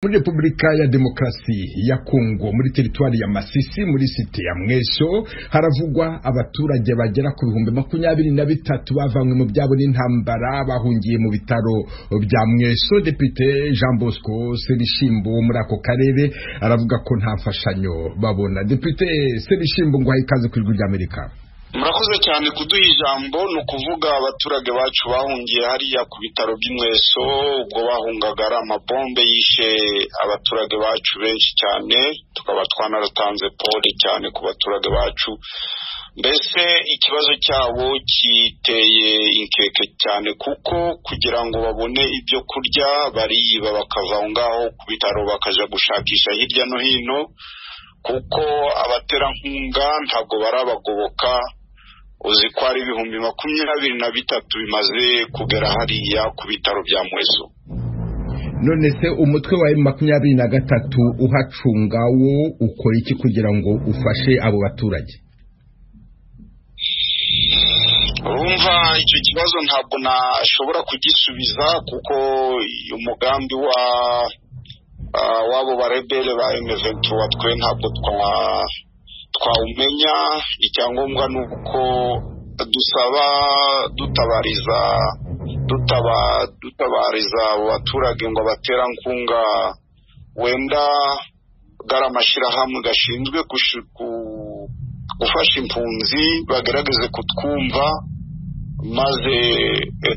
muri repubulika ya demokarasi ya kongo muri teritwari ya masisi muri site ya mwesho haravugwa abaturage bagera ku bihumbi makumyabiri na bitatu bavanywe mu byabo n'intambara bahungiye mu bitaro bya mwesho depite jean bosco serishimbo wo muri ako karere aravuga ko nta mfashanyo babona depite serishimbo ngo ikaze ku ijwi ry'amerika murakoze cyane kuduha ijambo ni ukuvuga abaturage bacu bahungiye hariya ku bitaro by'inweso ubwo bahungaga ari amabombe yishe abaturage bacu benshi cyane tukaba twanaratanze pole cyane ku baturage bacu mbese ikibazo cyabo kiteye inkeke cyane kuko kugira ngo babone ibyo kurya bariba bakava aho ngaho ku bitaro bakaja gushakisha hirya no hino kuko abaterankunga ntabwo barabagoboka uzi ko ari ibihumbi makumyabiri na bitatu bimaze kugera hariya ku bitaro bya mweso none se umutwe wa makumyabiri na gatatu uhacunga wo ukora iki kugira ngo ufashe abo baturage urumva icyo kibazo ntabwo nashobora kugisubiza kuko umugambi wa wabo barebere ba emeventura twe ntabwo twawumenya icyangombwa ni uko dusaba dutabariza dutabariza abo baturage ngo abaterankunga wenda bwari amashyirahamwe gashinzwe gufasha impunzi bagerageze kutwumva maze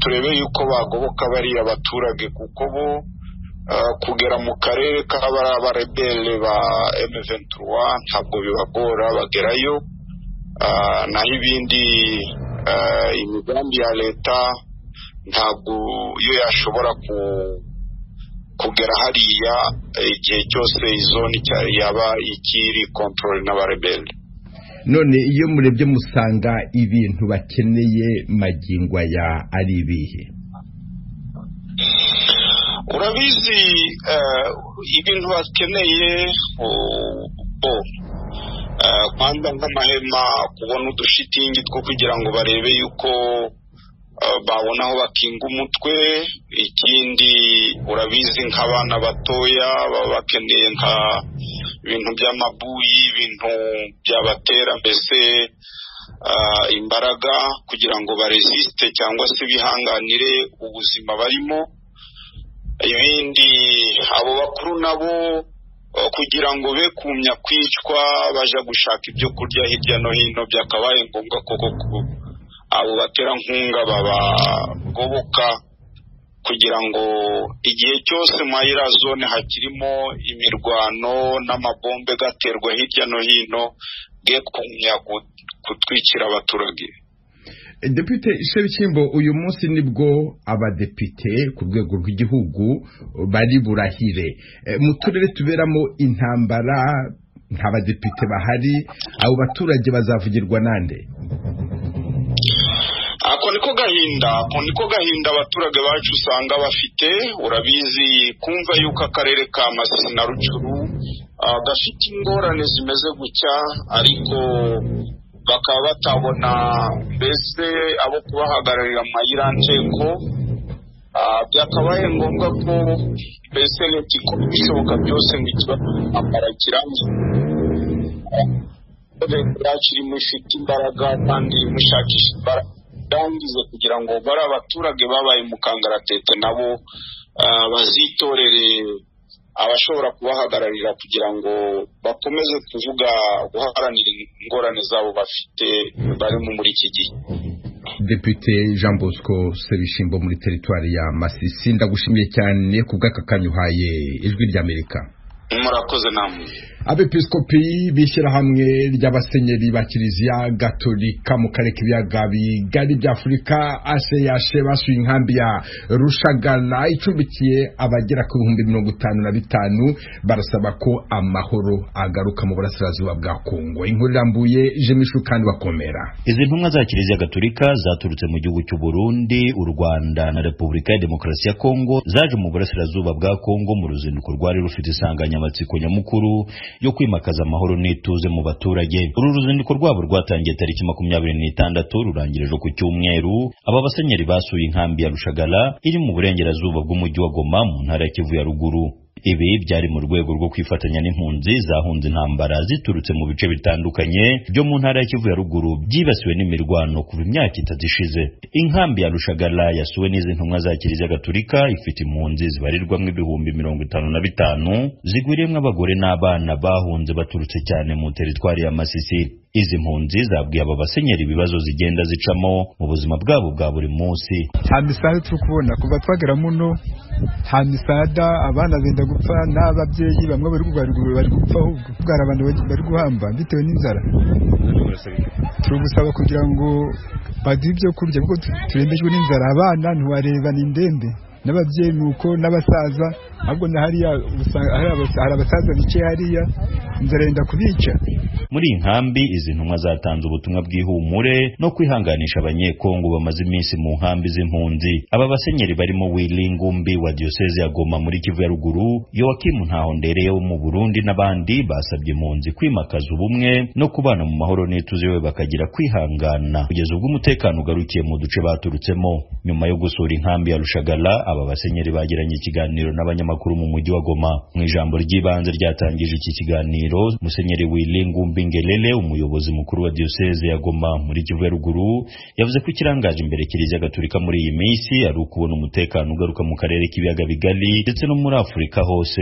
turebe yuko bagoboka bariya baturage kuko bo kugera mu karere k'abarebere ba emeventura ntabwo bibagora bagerayo naho ibindi imigambi ya leta ntabwo iyo yashobora kugera hariya igihe cyose izoni yaba ikiri kontorore n'abarebere none iyo murebye musanga ibintu bakeneye magingo aya ari ibihe urabizi ibintu bakeneye bo kwanda nk'amahema kubona udushitingi two kugira ngo barebe yuko babona aho bakinga umutwe ikindi urabizi nk'abana batoya baba bakeneye nka ibintu by'amabuyi ibintu byabatera mbese imbaraga kugira ngo baresiste cyangwa se bihanganire ubuzima barimo ibindi abo bakuru nabo kugira ngo be kumya kwicwa baje gushaka ibyo kurya hirya no hino byakabaye ngombwa koko ko abo baterankunga babagoboka kugira ngo igihe cyose muri zone hakirimo imirwano n'amabombe gaterwa hirya no hino be kumya gutwikira abaturage depite Shebikimbo uyu munsi nibwo abadepite ku rwego rw'igihugu bari burahire mu turere tuberamo intambara nta badepite bahari abo baturage bazavugirwa nande ako niko gahinda ako niko gahinda abaturage bacu usanga bafite urabizi kumva yuko akarere ka masisi na rucuru gafite ingorane zimeze gutya ariko bakaba batabona mbese abo kubahagararira mu mayiransheko byakabaye ngombwa ko mbese leta ikora ibishoboka byose ngo ikibazo kirambye leta yacu irimo ifite imbaraga kandi irimo ishakisha imbaraga irangize kugira ngo bari abaturage babaye mu kangaratete nabo bazitorere abashobora kubahagararira kugira ngo bakomeze kuvuga guharanira ingorane zabo bafite barimo muri iki gihe depite jean bosco sebishimbo muri teritwari ya masisi ndagushimiye cyane ku bw'aka kanya uhaye ijwi ry'amerika murakoze namwe abepiskopi b'ishyirahamwe ry'abasenyeri ba kiliziya gatolika mu karere k'ibiyaga bigari by'afurika afurika asheyashe basuye inkambi ya rushagara icumbikiye abagera ku bihumbi mirongo itanu na bitanu barasaba ko amahoro agaruka mu burasirazuba bwa kongo inkuru irambuye jemishu kandi bakomera izi ntumwa za kiliziya gatolika zaturutse mu gihugu cy'u burundi u rwanda na repubulika ya demokarasi ya kongo zaje mu burasirazuba bwa kongo mu ruzinduko rwari rufite isanganya insanganyamatsiko nyamukuru yo kwimakaza amahoro n'ituze mu baturage uru ruzinduko rwabo rwatangiye tariki makumyabiri n'itandatu rurangira ejo ku cyumweru aba basenyeri basuye inkambi ya rushagara iri mu burengerazuba bw'umujyi wa goma mu ntara ya kivu ya ruguru ibi byari mu rwego rwo kwifatanya n'impunzi zahunze intambara ziturutse mu bice bitandukanye byo mu ntara ya Kivu ya ruguru byibasiwe n'imirwano kuva imyaka itatu ishize inkambi ya Rushagara yasuwe n'izi ntumwa za Kiliziya Gatolika ifite impunzi zibarirwamo ibihumbi mirongo itanu na bitanu zigwiriyemo abagore n'abana bahunze baturutse cyane mu teritwari ya Masisi izi mpunzi zabwiye aba basenyeri ibibazo zigenda zicamo mu buzima bwabo bwa buri munsi nta misada turi kubona kuva twagera muno nta misada abana benda gupfa n'ababyeyi bamwe bari bari gupfa ahubwo bwari abantu bari guhamba bitewe n'inzara turi gusaba kugira ngo baduhe ibyo kurya kuko turembejwe n'inzara abana ntiwareba ni indembe n'ababyeyi nuko n'abasaza ahubwo na hariya hari abasaza bicaye hariya inzara yenda kubica muri iyi nkambi izi ntumwa zatanze ubutumwa bw'ihumure no kwihanganisha abanyekongo bamaze iminsi mu nkambi z'impunzi aba basenyeri barimo Wilingumbi wa diyoseze ya Goma muri Kivu ya ruguru Yoakimu Ntahondere wo mu Burundi n'abandi basabye impunzi kwimakaza ubumwe no kubana mu mahoro n'ituze we bakagira kwihangana kugeza ubwo umutekano ugarukiye mu duce baturutsemo nyuma yo gusura inkambi ya Rushagara aba basenyeri bagiranye ikiganiro n'abanyamakuru mu mujyi wa Goma mu ijambo ry'ibanze ryatangije iki kiganiro Musenyeri Wilingumbi Ngelele umuyobozi mukuru wa diocese ya Goma muri Kivu ya ruguru yavuze ko ikirangaje imbere Kiliziya Gatolika muri iyi minsi ari ukubona umutekano ugaruka mu karere k'ibiyaga bigari ndetse no muri Afurika hose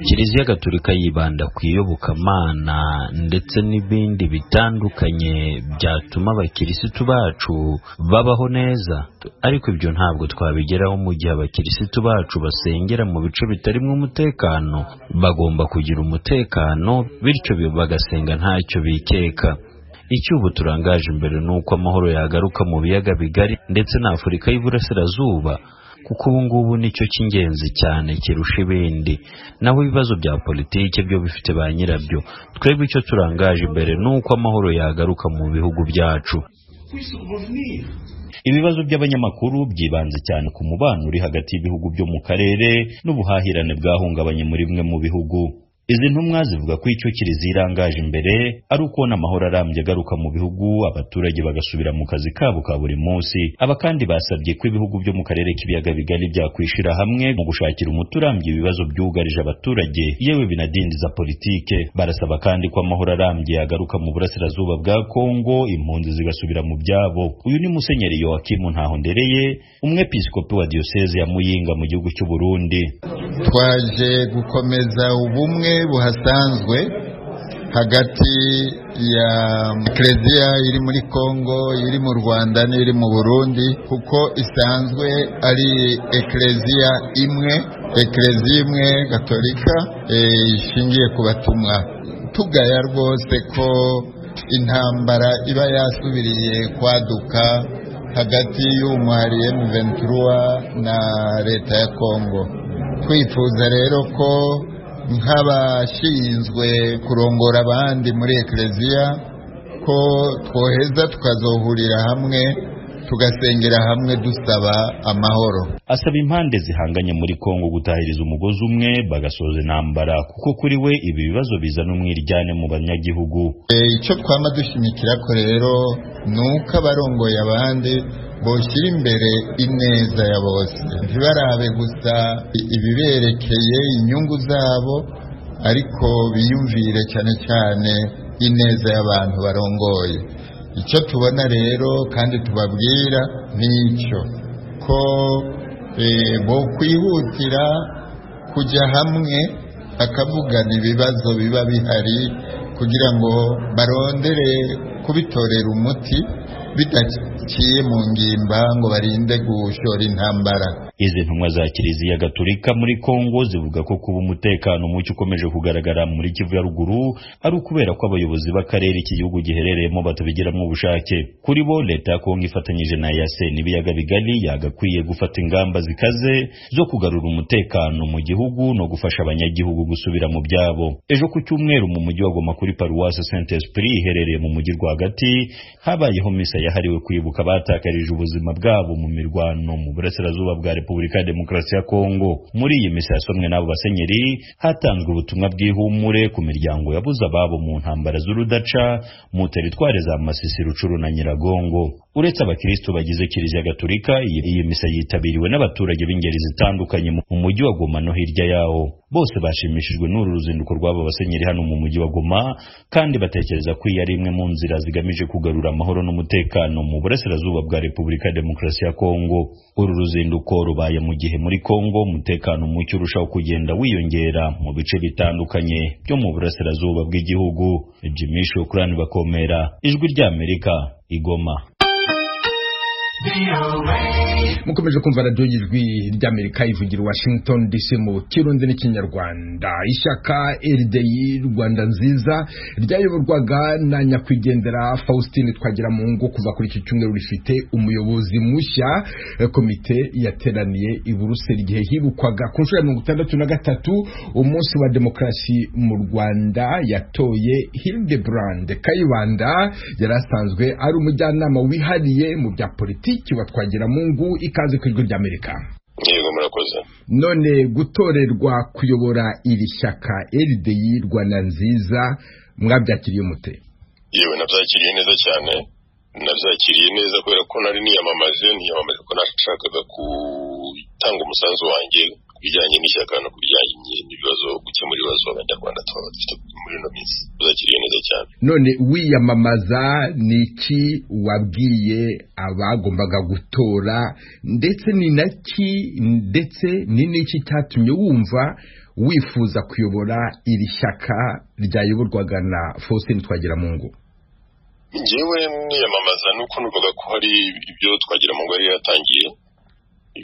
kiliziya gatolika yibanda ku iyobokamana ndetse n'ibindi bitandukanye byatuma abakirisitu bacu babaho neza ariko ibyo ntabwo twabigeraho mu gihe abakirisitu bacu basengera mu bice bitarimo umutekano bagomba kugira umutekano bityo bagasenga ntacyo bikeka icyo ubu turangaje imbere ni uko amahoro yagaruka mu biyaga bigari ndetse na afurika y'iburasirazuba kuko ubu ngubu nicyo cy'ingenzi cyane kirusha ibindi naho ibibazo bya politiki byo bifite ba nyirabyo twebwe icyo turangaje imbere ni uko amahoro yagaruka mu bihugu byacu ibibazo by'abanyamakuru byibanze cyane ku mubano uri hagati y'ibihugu byo mu karere n'ubuhahirane bwahungabanye muri bimwe mu bihugu izi ntumwa zivuga ko icyo kiliziya irangaje imbere ari ukubona amahoro arambye agaruka mu bihugu abaturage bagasubira mu kazi kabo ka buri munsi aba kandi basabye ko ibihugu byo mu karere k'ibiyaga bigari byakwishira hamwe mu gushakira umuti urambye ibibazo byugarije abaturage yewe binadindiza politike barasaba kandi ko amahoro arambye agaruka mu burasirazuba bwa kongo impunzi zigasubira mu byabo uyu ni musenyeri yowakimu ntahondereye umwepiskopi wa diyoseze ya muyinga mu gihugu cy'u burundi twaje gukomeza ubumwe buhasanzwe hagati ya Eklezia iri muri Kongo iri mu Rwanda n'iri mu Burundi kuko isanzwe ari Eklezia imwe Eklezia imwe Gatolika ishingiye ku batumwa tugaya rwose ko intambara iba yasubiriye kwaduka hagati y'umwari M23 na leta ya Kongo twifuza rero ko nk'abashinzwe kurongora abandi muri ekereziya ko twoheza tukazohurira hamwe tugasengera hamwe dusaba amahoro asaba impande zihanganye muri kongo gutahiriza umugozi umwe bagasoza intambara kuko kuri we ibi bibazo bizana umwiryane mu banyagihugu icyo twaba dushimikira ko rero ni uko abarongoye abandi boshyira imbere ineza ya bose ntibarabe gusa ibiberekeye inyungu zabo ariko biyumvire cyane cyane ineza y'abantu barongoye icyo tubona rero kandi tubabwira ni icyo ko bo kwihutira kujya hamwe bakavugana ibibazo biba bihari kugira ngo barondere kubitorera umuti bidaciye mu ngimba ngo barinde gushora intambara izi ntumwa za kiliziya gatolika muri kongo zivuga ko kuba umutekano muke ukomeje kugaragara muri kivu ya ruguru ari ukubera ko abayobozi b'akarere iki gihugu giherereyemo batabigiramo ubushake kuri bo leta ya kongo ifatanyije na yase n'ibiyaga bigari yagakwiye gufata ingamba zikaze zo kugarura umutekano mu gihugu no gufasha abanyagihugu gusubira mu byabo ejo ku cyumweru mu mujyi wa goma kuri paruwasi saint esprit iherereye mu mujyi rwagati habayeho misa yahariwe kwibuka abatakarije ubuzima bwabo mu mirwano mu burasirazuba bwa repubulika ya demokarasi ya kongo muri iyi misa yasomwe n'abo basenyeri hatanzwe ubutumwa bw'ihumure ku miryango yabuze ababo mu ntambara z'urudaca mu teritwari za masisi rucuru na nyiragongo uretse abakristo bagize kiliziya gatolika iyi iyi misa yitabiriwe n'abaturage b'ingeri zitandukanye mu mujyi wa Goma no hirya yawo bose bashimishijwe n'uru ruzinduko rw'aba basenyeri hano mu mujyi wa Goma kandi batekereza ko iyi ari imwe mu nzira zigamije kugarura amahoro n'umutekano mu burasirazuba bwa Repubulika ya Demokarasi ya Kongo uru ruzinduko rubaye mu gihe muri Kongo umutekano muke urushaho kugenda wiyongera mu bice bitandukanye byo mu burasirazuba bw'igihugu Jimmy Shokrani bakomera ijwi ry'Amerika igoma mukomeje kumva radiyo y'ijwi ry'amerika ivugira washington dc mu kirundi n'ikinyarwanda ishyaka erideyi rwanda nziza ryayoborwaga na nyakwigendera faustin twagira mu ngo kuva kuri iki cyumweru rifite umuyobozi mushya komite yateraniye i buruseli igihe hibukwaga ku nshuro ya mirongo itandatu na gatatu umunsi wa demokarasi mu rwanda yatoye hildebrand kayibanda yari asanzwe ari umujyanama wihariye mu bya politiki wa twagira mu ngo ikaze ku ijwi ry'amerika yego murakoze none gutorerwa kuyobora iri shyaka erideyi rwanda nziza mwabyakiriye mute yewe nabyakiriye neza cyane nabyakiriye neza kubera ko nari niyamamaje niyamamaje ko nashakaga gutanga umusanzu wanjye ku bijyanye n'ishyaka no ku bijyanye n'ibibazo gukemura ibibazo abanyarwanda tuba dufite muri ino minsi byakiriye neza cyane none wiyamamaza ni iki wabwiye abagombaga gutora ndetse ni naki ndetse ni n'iki cyatumye wumva wifuza kuyobora iri shyaka ryayoborwaga na faustin twagiramungu ngewe niyamamaza nuko numvaga ko hari ibyo twagira mu ngo yari yatangiye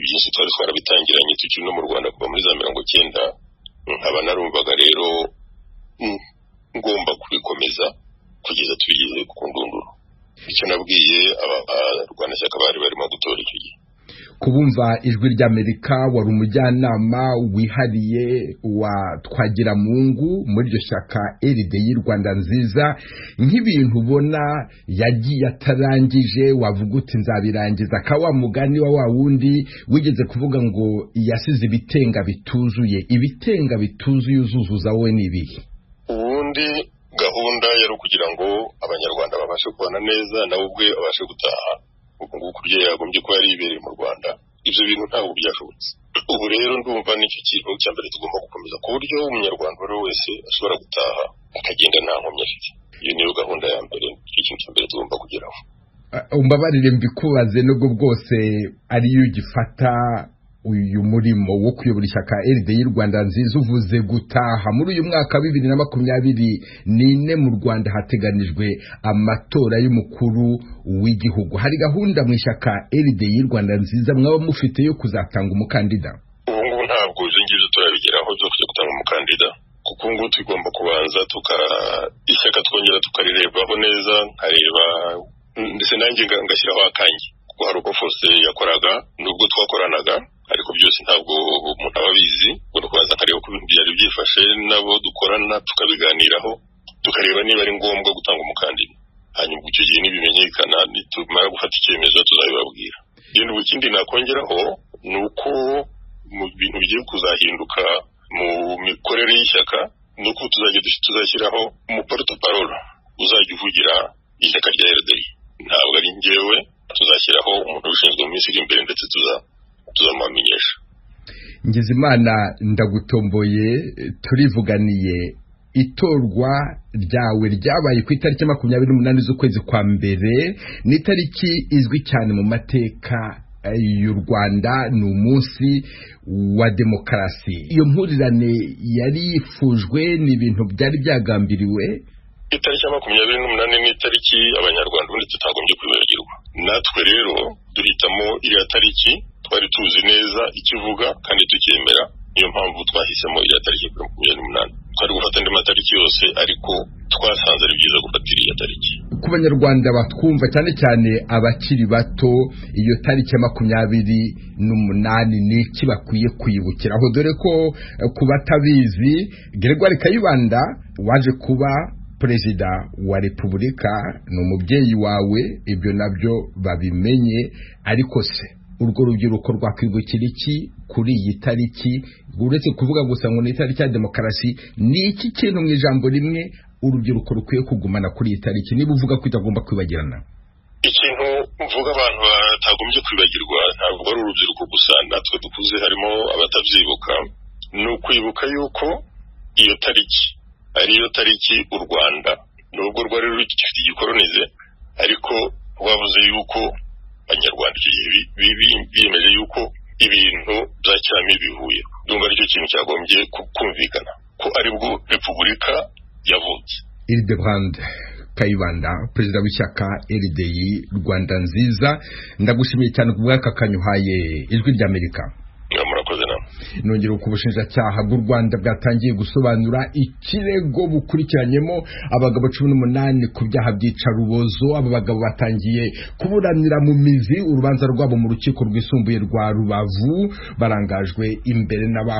byinshi twari twarabitangiranye tukiri no mu rwanda kuva muri za mirongo cyenda nkaba narumvaga rero ngomba kubikomeza kugeza tubigeze ku ndunduro icyo nabwiye abarwanashyaka bari barimo gutora icyo gihe kubumva ijwi ry'amerika wari umujyanama wihariye wa twagiramungu muri iryo shyaka eride y'u rwanda nziza nk'ibintu ubona yagiye atarangije wavuga uti nzabirangiza ka wa mugani wa wa wundi wigeze kuvuga ngo yasize ibitenga bituzuye ibitenga bituzuye uzuzuza wowe ni ibihe ubundi gahunda yari ukugira ngo abanyarwanda babashe kubana neza nawe ubwe abashe gutaha nguko ibyo yagombye kuba yaribereye mu rwanda ibyo bintu ntabwo byashobotse ubu rero ndumva nicyo kintu cya mbere tugomba gukomeza ku buryo umunyarwanda uwo ari we wese ashobora gutaha akagenda nta nkomyi afite iyo niyo gahunda ya mbere nicyo kintu cya mbere tugomba kugeraho umbabarire mbikubaze nubwo bwose ariyo ugifata uyu murimo wo kuyobora ishyaka eride y'u rwanda nziza uvuze gutaha muri uyu mwaka wa bibiri na makumyabiri n'ine mu rwanda hateganijwe amatora y'umukuru w'igihugu hari gahunda mu ishyaka eride y'u rwanda nziza mwaba mufite yo kuzatanga umukandida ubu ngubu ntabwo ibyo ngibyo turabigeraho byo kujya gutanga umukandida kuko ubu ngubu tugomba kubanza ishyaka twongera tukarirebaho neza nkareba ndetse nanjye ngashyiraho akange kuko hari uko fose yakoraga n'ubwo twakoranaga ariko byose ntabwo umuntu aba abizi ubwo kubanza akareba ko ibintu byari byifashe nabo dukorana tukabiganiraho tukareba niba ari ngombwa gutanga umukandida hanyuma icyo gihe nibimenyekana nitumara gufata icyemezo tuzabibabwira ibintu ikindi nakongeraho ni uko mu bintu bigiye kuzahinduka mu mikorere y'ishyaka ni uko tuzajya tuzashyiraho umuporutaparolo uzajya uvugira ishyaka rya erideri ntabwo ari ngewe tuzashyiraho umuntu ushinzwe mu minsi iri imbere ndetse tuzamuhamenyesha ngizimana ndagutomboye turivuganiye itorwa ryawe ryabaye ku itariki makumyabiri n'umunani z'ukwezi kwa mbere ni itariki izwi cyane mu mateka y'u rwanda ni umunsi wa demokarasi iyo mpurirane yari yifujwe ni ibintu byari byagambiriwe itariki ya makumyabiri n'umunani ni itariki abanyarwanda ubundi tutagombye kwibagirwa natwe rero duhitamo iriya tariki twari tuzi neza icyo ivuga kandi tukemera niyo mpamvu twahisemo iriya tariki kuri makumyabiri n'umunani twari gufata andi matariki yose ariko twasanze ari byiza gufata iriya tariki ku banyarwanda batwumva cyane cyane abakiri bato iyo tariki ya makumyabiri n'umunani ni iki bakwiye kwibukiraho dore ko ku batabizi Gregoire Kayibanda waje kuba perezida wa repubulika ni umubyeyi wawe ibyo nabyo babimenye ariko se urwo rubyiruko rwakwibukira iki kuri iyi tariki uretse kuvuga gusa ngo ni itariki ya demokarasi ni iki kintu mu ijambo rimwe urubyiruko rukwiye kugumana kuri iyi tariki niba uvuga ko itagomba kwibagirana ikintu mvuga abantu batagombye kwibagirwa ntabwo ari urubyiruko gusa natwe dukuze harimo abatabyibuka ni ukwibuka yuko iyo tariki ariyo tariki u rwanda nubwo rwari rukifite igikoronize ariko rwavuze yuko abanyarwanda icyo gihe biyemeje yuko ibintu bya cyami bihuye ndumva aricyo kintu cyagombye kumvikana ko aribwo repubulika yavutse iridebrand kayibanda perezida w'ishyaka erideyi rwanda nziza ndagushimiye cyane ku bw'aka kanyuhaye ijwi ry'amerika murakoze nawe nongera uko ubushinjacyaha bw'u rwanda bwatangiye gusobanura ikirego bukurikiranyemo abagabo cumi n'umunani ku byaha byica rubozo aba bagabo batangiye kuburanira mu mizi urubanza rwabo mu rukiko rwisumbuye rwa rubavu barangajwe imbere n'aba